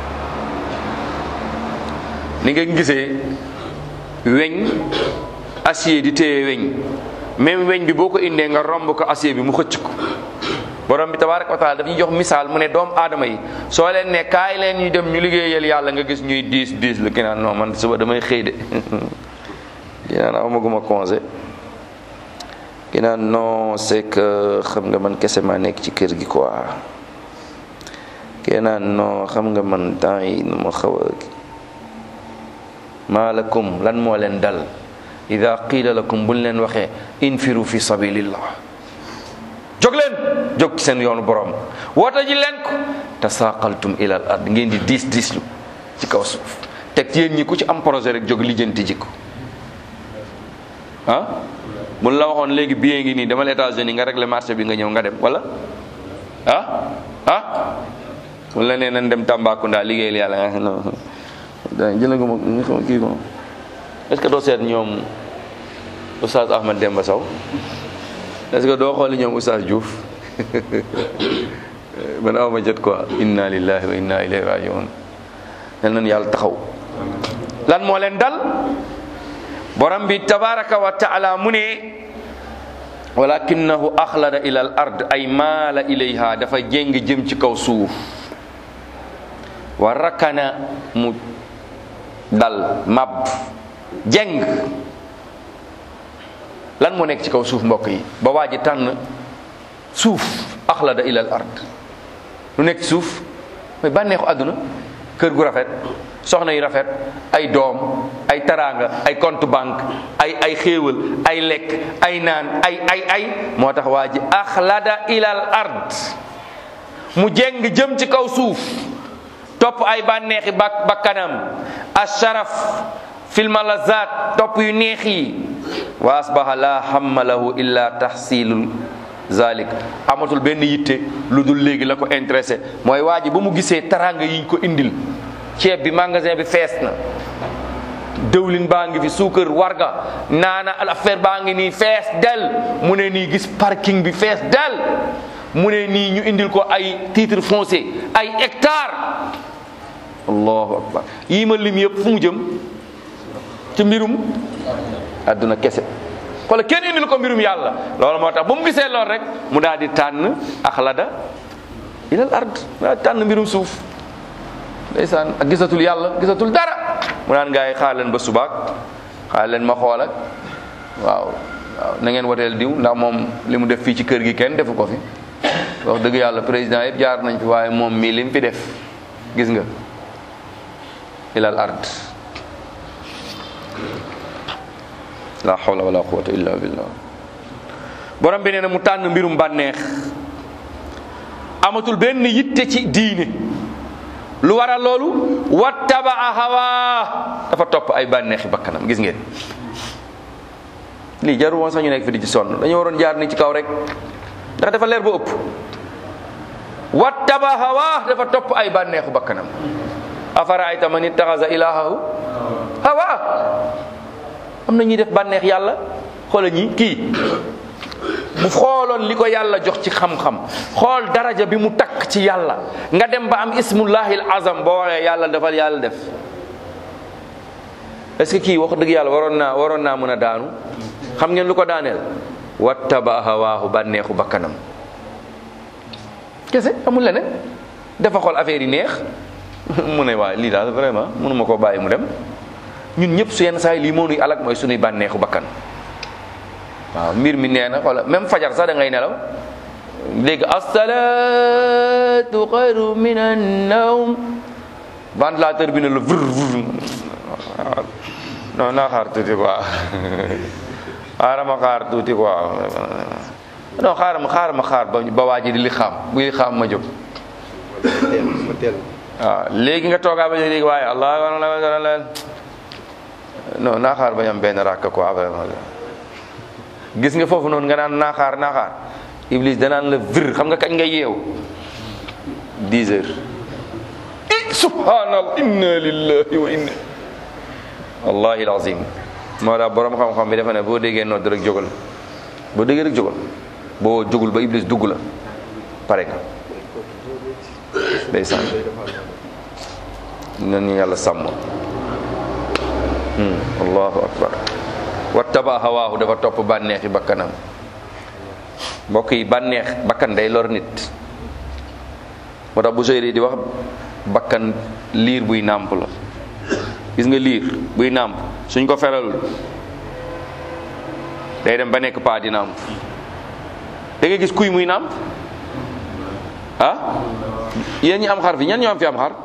ni nga gisee weñ acier di téye weñ même weñ bi boo ko indee nga romb ko acier bi mu xëcc ko borom bi tabaraka wa taala daf ñu jox misaal mu ne doomu aadama yi soo leen ne kaay leen ñu dem ñu liggéeyal yàlla nga gis ñuy diis diis lu ki naan non man suba damay xëy de ki naan amaguma congé ki naan non c'est que xam nga man kese maa nekk ci kër gi quoi ki naan non xam nga man temps yi nu ma xaw a maalakum lan moo leen dal ida qiila lakum buñ leen waxee infiru fi sabilillah jóg leen jóg ci seen yoonu borom woote ji leen ko tasaqaltum ilal ard ngeen di diis diislu ci kaw suuf teg yéen ñi ku ci am projet rek jóg lijjanti ji ko ah buñ la waxoon léegi billet ngi nii demal États-Unis nga régler marché bi nga ñëw nga dem wala ah ah buñ la nee nañ dem Tambacounda liggéeyal yàlla nga non da jëla ko ma xam kii ko est-ce que doo seet ñoom Oustaz Ahmad Demba Sow est-ce que doo xooli ñoom Oustaz Diouf man awma jot quoi inna lillahi wa inna ilayhi rajiun yal nañu yàlla taxaw lan moo leen dal borom bi tabaraka wa taala mu ne walakinahu axlada ila al ard ay maala ilayha dafa jéng jëm ci kaw suuf wa rakana mu dal mab jeng lan moo nekk ci kaw suuf mbokk yi ba waa ji tànn suuf axlada ila al ard lu nekk ci suuf mooy bànneexu àdduna kër gu rafet soxna yu rafet ay doom ay taraanga ay compte banque ay ay xéewal ay lekk ay naan ay ay ay moo tax waa ji axlada ila al ard mu jeng jëm ci kaw suuf topp ay bànneexi bak bakkanam asharaf fil malazat topp yu neex yi wa asbaha la hamma lahu illa tahsilul zalik amatul benn yitte lu dul léegi la ko intéressé mooy waa ji ba mu gisee taranga yiñ ko indil ceeb bi magasin bi fees na dëwlin baa ngi fi suukar warga naana affaire baa ngi nii fees del mu ne nii gis parking bi fees del mu ne nii ñu indil ko ay titre foncier ay hectare allahu akbar yii ma lim yëpp fu mu jëm ci mbirum adduna kese xoola kenn indil ko mbirum yàlla loolu moo tax ba mu gisee lool rek mu daal di tànn axlada ilal ard mu daal di tànn mbirum suuf ndeysaan ak gisatul yàlla gisatul dara mu naan gaa yi xaar leen ba subaak xaar leen ma xool ak waaw waaw na ngeen woteel diw ndax moom li mu def fii ci kër gi kenn defu ko fi wax dëgg yàlla président yëpp jaar nañ fi waaye moom mii lim fi def gis nga ilal ard la hawla wala quwwata illa billah borom bi nee na mu tànn mbirum bànneex amatul benn yitte ci diine lu waral loolu wattabaa hawa dafa topp ay bànneexi bakkanam gis ngeen lii jarul woon sax ñu nekk fi di ci sonn dañoo waroon jaar ni ci kaw rek ndax dafa leer ba ëpp wattaba hawa dafa topp ay bànneexu bakkanam afara ayta man ittaxasa ilahahu hawa am na ñuy def bànneex yàlla xoola ñi kii bu xooloon li ko yàlla jox ci xam-xam xool daraja bi mu takk ci yàlla nga dem ba am ismullahil azam boo waxee yàlla defal yàlla def est ce que kii wax dëgg yàlla waroon naa waroon naa mën a daanu xam ngeen lu ko daaneel wattaba hawaahu bànneexu bakkanam kese amul leneen dafa xool affaire yi neex mu ne waaye lii daal vraiment mënuma koo bàyyi mu dem ñun ñëpp su yenn saa yi lii moo nuy alak mooy sunuy bànneexu bakkan waaw mbir mi nee na wala même fajar sax da ngay nelaw dégg asalaatu xayru min annawm ventilateur bi ne la vr vr non naa xaar tuuti quoi xaaral ma xaar tuuti quoi non xaaral ma xaaral ma xaar ba ba waa ji di li xam bu li xam ma jóg teel ma teel waaw léegi nga toogaa ba léegi waaye allah non naa xaar ba ñu am benn rakk quoi vraiment gis nga foofu noonu nga naan naa xaar naa xaar iblis danaan la vir xam nga kañ nga yeew 10 heures i subhanallah inna lillahi wa inna wallahi alazim moo tax borom xam-xam bi dafa ne boo déggee nodd rek jógal boo déggee rek jógal boo jógul ba iblis dugg la pare nga ndeysaan nañu yàlla sàmm allahu akbar wattaba hawaahu dafa topp bànneexi bakkanam mbokk yi bànneex bakkan day lor nit moo tax bu seyri di wax bakkan liir buy nàmp la gis nga liir buy nàmp suñ ko feralul day dem ba nekk paa di nàmp da nga gis kuy muy nàmp ah yéen ñi am xar fi ñan ñoo am fi am xar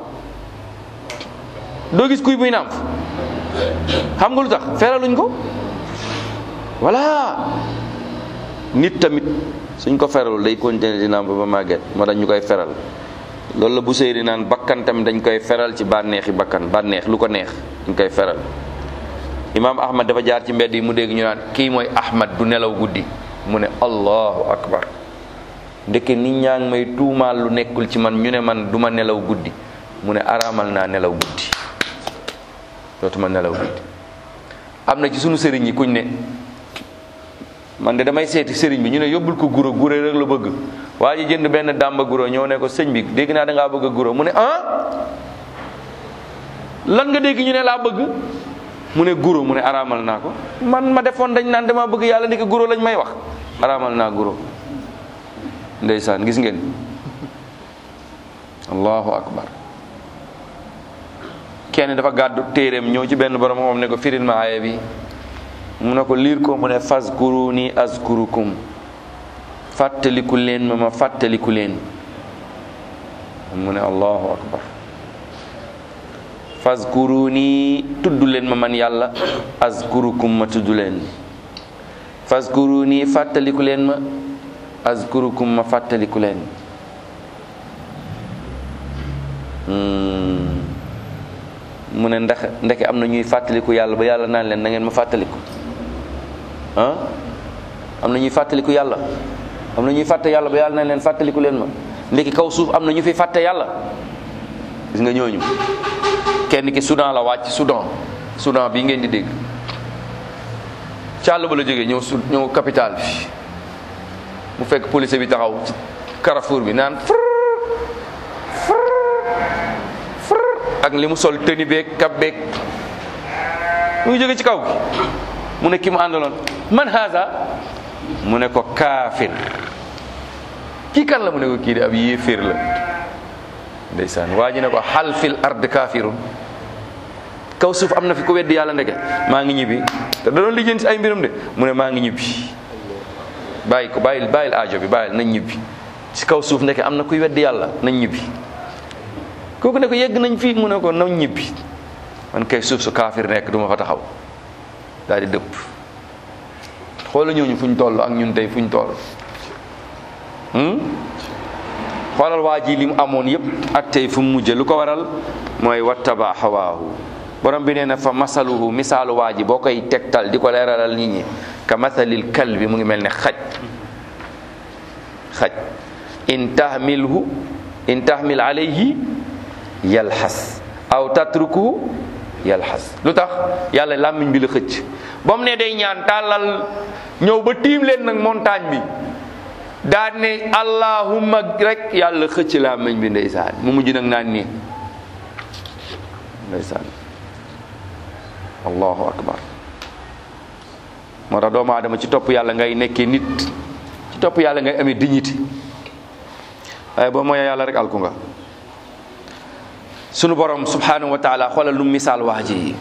doo gis kuy muy nàmp xam nga lu tax feraluñ ko voilà nit tamit suñ ko feralul day continuer di nàmp ba màgget moo tax ñu koy feral loolu la bu seyri naan bakkan tamit dañ koy feral ci bànneexi bakkan bànneex lu ko neex dañ koy feral imaam ahmad dafa jaar ci mbedd yi mu dégg ñu naan kii mooy ahmad du nelaw guddi mu ne allahu akbar ndeke nit ñaa ngi may tuumaal lu nekkul ci man ñu ne man duma nelaw guddi mu ne araamal naa nelaw guddi dootuma nelaw guddi am na ci sunu sëriñ yi kuñ ne man de damay seeti sëriñ bi ñu ne yóbbul ko guro guro rek la bëgg waa ji jënd benn dàmba guro ñëw ne ko sëñ bi dégg naa da ngaa bëgg a guro mu ne ah lan nga dégg ñu ne laa bëgg mu ne guro mu ne araamal naa ko man ma defoon dañ naan dama bëgg yàlla ni ko guro lañ may wax araamal naa guro ndeysaan gis ngeen allahu akbar kenn dafa gàddu téeréem ñëw ci benn borom moom ne ko firil ma aaya bi mu ne ko liir ko mu ne fazkuruni azkurukum fàttaliku leen ma ma fàttaliku leen mu ne allahu akbar fazkuruni tudd leen ma man yàlla azkurukum ma tudd leen fazkuruni fàttaliku leen ma azkurukum ma fàttaliku leen mu ne ndax ndeke am na ñuy fàttaliku yàlla ba yàlla naan leen na ngeen ma fàttaliku ah am na ñuy fàttaliku yàlla am na ñuy fàtte yàlla ba yàlla naan leen fàttaliku leen ma ndeke kaw suuf am na ñu fi fàtte yàlla gis nga ñooñu kenn ki Soudan la wàcc Soudan Soudan bii ngeen di dégg càll ba la jógee ñëw su ñëw capital bi mu fekk police bi taxaw ci carrefour bi naan fr fr ak li mu sol tëni beeg kab beeg mu ngi jóge ci kaw gi mu ne ki mu àndaloon man haza mu ne ko kaafir kii kan la mu ne ko kii de ab yéeféer la ndeysaan waa ji ne ko xal fil ard kaafirun kaw suuf am na fi ko weddi yàlla ndeke maa ngi ñibbi te da doon lijjanti ay mbiram de mu ne maa ngi ñibbi bàyyi ko bàyyil bàyyil aajo bi bàyyil nañ ñibbi ci kaw suuf ndeke am na kuy weddi yàlla nañ ñibbi kooku ne ko yegg nañ fii mu ne ko nañ ñibbi man kay suuf su kaafir nekk duma fa taxaw daal di dëpp xoola ñooñu fuñ toll ak ñun tey fuñ toll xoolal waa ji li mu amoon yëpp ak tey fu mu mujje lu ko waral mooy wattaba hawaahu borom bi nee na fa masaluhu misaalu waa ji boo koy tegtal di ko leeralal nit ñi ka masalil kalbi mu ngi mel ne xaj xaj in tahmilhu in tahmil alayhi yalxas aw tatrukuhu yalxas lu tax yàlla làmmiñ bi la xëcc ba mu ne day ñaan tàllal ñëw ba tiim leen nag montagne bi daal ne allahumma rek yàlla xëcc làmmiñ bi ndeysaan mu mujj nag naan nii ndeysaan allahu akbar moo tax doomu aadama ci topp yàlla ngay nekkee nit ci topp yàlla ngay amee dignité waaye boo mooyee yàlla rek alku nga sunu borom subhanahu wa taala xoolal lu misaal waa ji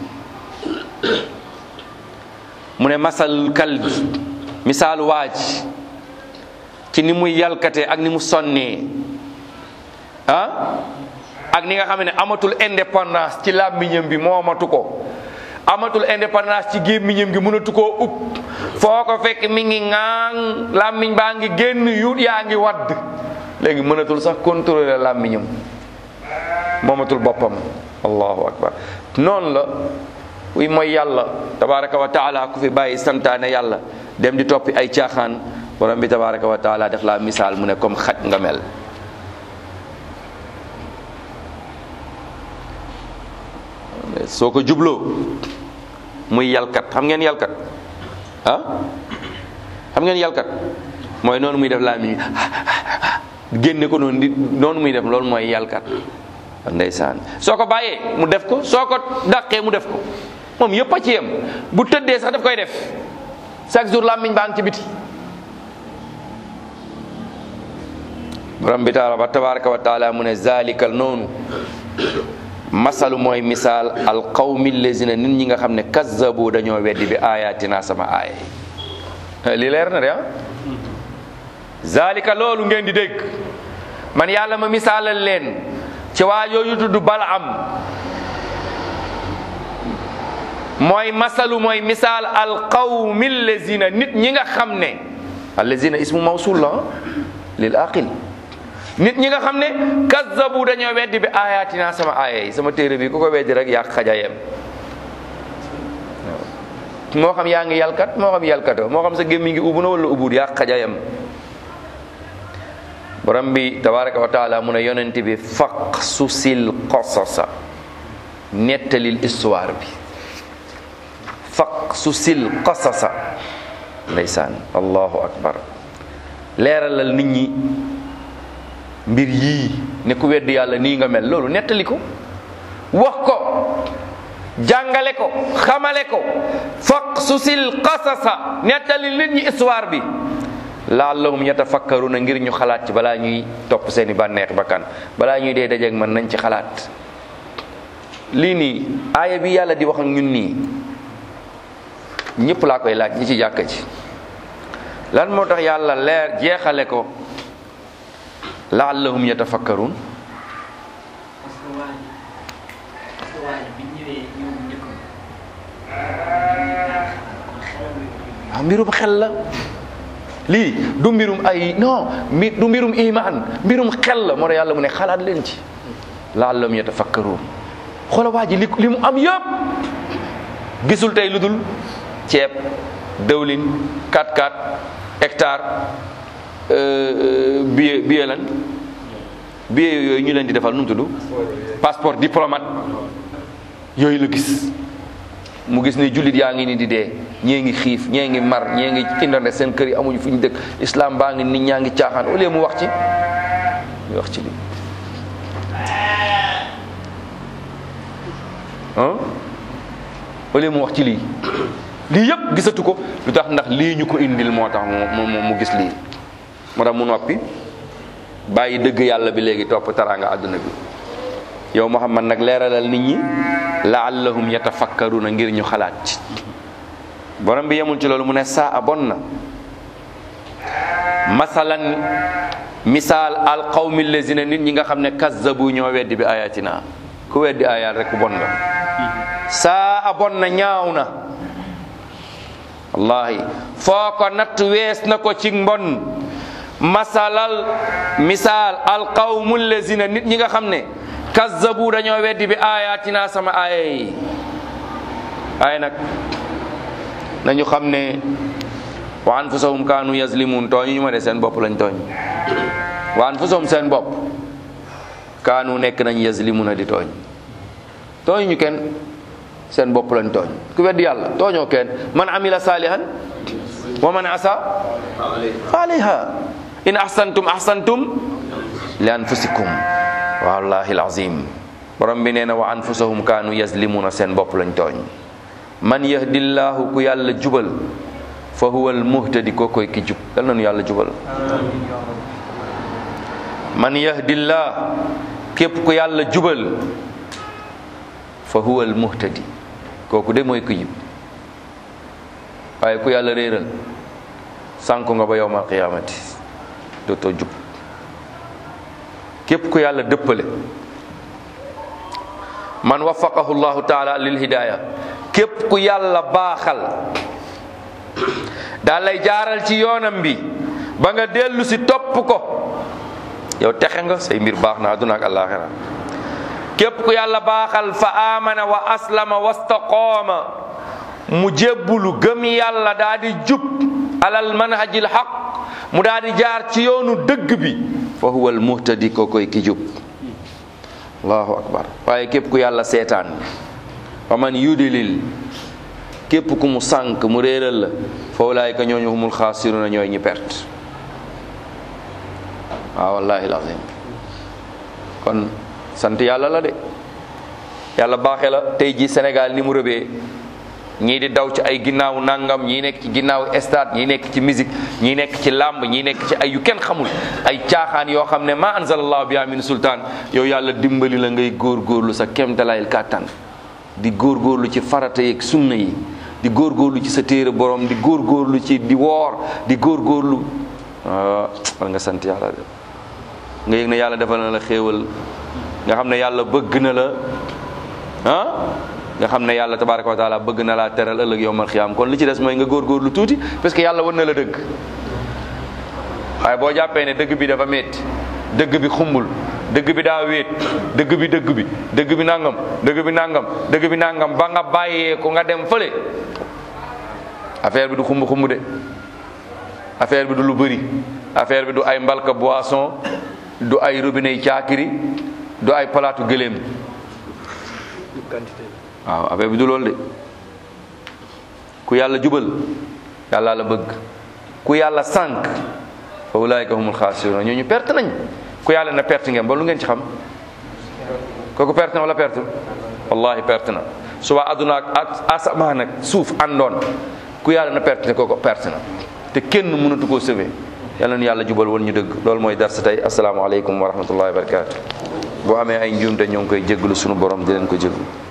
mu ne masal kalbi misaal waa ji ci ci ni muy yalkate ak ni mu sonnee ah ak ni nga xam ne amatul indépendance ci làmmiñam bi moomatu ko amatul indépendance ci gémmiñam gi mënatu koo upp foo ko fekk mi ngi ŋaang làmmiñ baa ngi génn yuut yaa ngi wadd léegi mënatul sax contrôler làmmiñam moomatul boppam allahu akbar noonu la wi mooy yàlla tabaraka wa taala ku fi bàyyi santaane yàlla dem di toppi ay caaxaan borom bi tabaraka wa taala def la misaal mu ne comme xaj nga mel soo ko jubloo muy yalkat xam ngeen yalkat ah xam ngeen yalkat mooy noonu muy def laa mi génne ko noonu di noonu muy def loolu mooy yalkat ndeysaan soo ko bàyyee mu def ko soo ko dàqee mu def ko moom yëpp a ci yem bu tëddee sax daf koy def chaque jour làmmiñ baa ngi ci biti borom bi taala ba tabaraka wa taala mu ne zalikal noonu masalu mooy misaal al qawmi lazina nit ñi nga xam ne kazzabu dañoo weddi bi ayatina sama aaya yi li leer na de ah zalika loolu ngeen di dégg man yàlla ma misaalal leen ci waa yooyu tudd Balaam mooy masalu mooy misaal al qawmi lazina nit ñi nga xam ne allazina ismu mawsul la lil aqil nit ñi nga xam ne kazzabu dañoo weddi bi ayatina sama aaya yi sama téere bi ku ko weddi rek yaa xajayem moo xam yaa ngi yalkat moo xam yalkatoo moo xam sa gémmi ngi ubbu na wala ubbut yaa xajayem borom bi tabaraka wa taala mu ne yonent bi faq susil qasasa nettalil histoire bi faq susil qasasa ndeysaan allahu akbar leeralal nit ñi mbir yii ne ku weddi yàlla nii nga mel loolu nettali ko wax ko jàngale ko xamale ko faq susil qasasa nettali nit ñi histoire bi laallahum yatafakkaruna ngir ñu xalaat ci balaa ñuy topp seeni bànneex bakkan balaa ñuy dee dajeeg man nañ ci xalaat lii nii aaya bi yàlla di wax ak ñun nii ñëpp laa koy laaj ñi ci jàkka ci lan moo tax yàlla leer jeexale ko laallahum yatafakkarun parce que waa ji parce que waa ji bi ñëwee ñoom njëkk ah mbirum xel la lii du mbirum ay non mi du mbirum iman mbirum xel la moo tax yàlla mu ne xalaat leen ci laallahum yatafakkarun xoola waa ji li li mu am yëpp gisul tey lu dul ceeb dëwlin 4-4 hectare billet billet lan billet yooyu ñu leen di defal nu mu tudd passeport diplomate yooyu la gis mu gis ne jullit yaa ngi ni di dee ñee ngi xiif ñee ngi mar ñee ngi indone seen kër yi amuñu fu ñu dëkk islam baa ngi nit ñaa ngi caaxaan au lieu mu wax ci mu wax ci li ah au lieu mu wax ci lii lii yëpp gisatu ko lu tax ndax lii ñu ko indil moo tax mu mu mu gis lii moo tax mu noppi bàyyi dëgg yàlla bi léegi topp taraanga àdduna bi yow Muhammad nag leeralal nit ñi laallahum yatafakkaruna ngir ñu xalaat ci borom bi yemul ci loolu mu ne saa a bon na masalan misaal al qawmi lazina nit ñi nga xam ne kazzabu ñoo weddi bi ayatina ku weddi ayaat rek bon nga saa a bon na ñaaw na wallahi foo ko natt wees na ko ci mbon masalal misaal al qawmu lazina nit ñi nga xam ne kazzabu dañoo weddi bi ayatina sama aaya yi ay nag nañu xam ne wa anfusahum kaanu yazlimun tooñu ñu ma de seen bopp lañ tooñ wa anfusahum seen bopp kaanu nekk nañ yazlimuna di tooñ tooñu ñu kenn seen bopp lañ tooñ ku weddi yàlla tooñoo kenn man amila salihan wa man asa fa alayha in ahsantum ahsantum li anfusikum wallahi alazim borom bi nee na wa anfusahum kaanu yazlimuna seen bopp lañ tooñ man yahdillahu ku yàlla jubal fa huwa almuhtadi koo koy ki jub yal nañu yàlla jubal man yahdillah képp ku yàlla jubal fa huwa almuhtadi kooku de mooy ki jub waaye ku yàlla réeral sànku nga ba yowmal qiyaamati dootoo jub képp ku yàlla dëppale man waffaqahu llahu taala lil hidaya képp ku yàlla baaxal daal lay jaaral ci yoonam bi ba nga dellu si topp ko yow texe nga say mbir baax na àdduna ak àllaaxira képp ku yàlla baaxal fa amana wa aslama wastaqaama mu jébbulu gëm yàlla daa di jub alal manhajil xaq mu daa di jaar ci yoonu dëgg bi fa huwa al muhtadi ko koy ki jub allahu akbar waaye képp ku yàlla seetaan wa man yudilil képp ku mu sànk mu réeral la fa ulaayika ñooñu humul xaasiruna ñooy ñi perte waaw wallahi lazim kon sant yàlla la de yàlla baaxee la tey ji Sénégal ni mu rëbee ñii di daw ci ay ginnaaw nangam ñii nekk ci ginnaaw stade ñii nekk ci musique ñii nekk ci làmb ñii nekk ci ay yu kenn xamul ay caaxaan yoo xam ne ma anzalallahu biha min sultaan yow yàlla dimbali la ngay góorgóorlu sa kéemtalaayil kàttan di góorgóorlu ci farata yeeg sunna yi di góorgóorlu ci sa téere borom di góorgóorlu ci di woor di góorgóorlu war nga sant yàlla de nga yëg ne yàlla defal na la xéewal nga xam ne yàlla bëgg na la ah nga xam ne yàlla tabaraka wa taala bëgg na laa teral ëllëg yowmal xiyaam kon li ci des mooy nga góorgóorlu tuuti parce que yàlla wan na la dëgg waaye boo jàppee ne dëgg bi dafa metti dëgg bi xumbul dëgg bi daa wéet dëgg bi dëgg bi dëgg bi nangam dëgg bi nangam dëgg bi nangam ba nga bàyyee ko nga dem fële affaire bi du xumb xumb de affaire bi du lu bëri affaire bi du ay mbalka boisson du ay robinet yi caakiri du ay palaatu gëléem quantité waaw affaire bi du loolu de ku yàlla jubal yàlla la bëgg ku yàlla sànq fa ulaayika humul xaasirun ñooñu perte nañ ku yàlla na perte ngeen ba lu ngeen ci xam kooku perte na wala perte wallahi perte na suba àdduna ak asamaan ak suuf àndoon ku yàlla na perte ne kooku perte na te kenn mënatu koo sauver yàlla na yàlla jubal woon ñu dëgg loolu mooy darsa tey asalaamaaleykum wa rahmatullahi wa barakatu boo amee ay njuumte ñoo ngi koy jéggalu sunu borom di leen ko jéggalu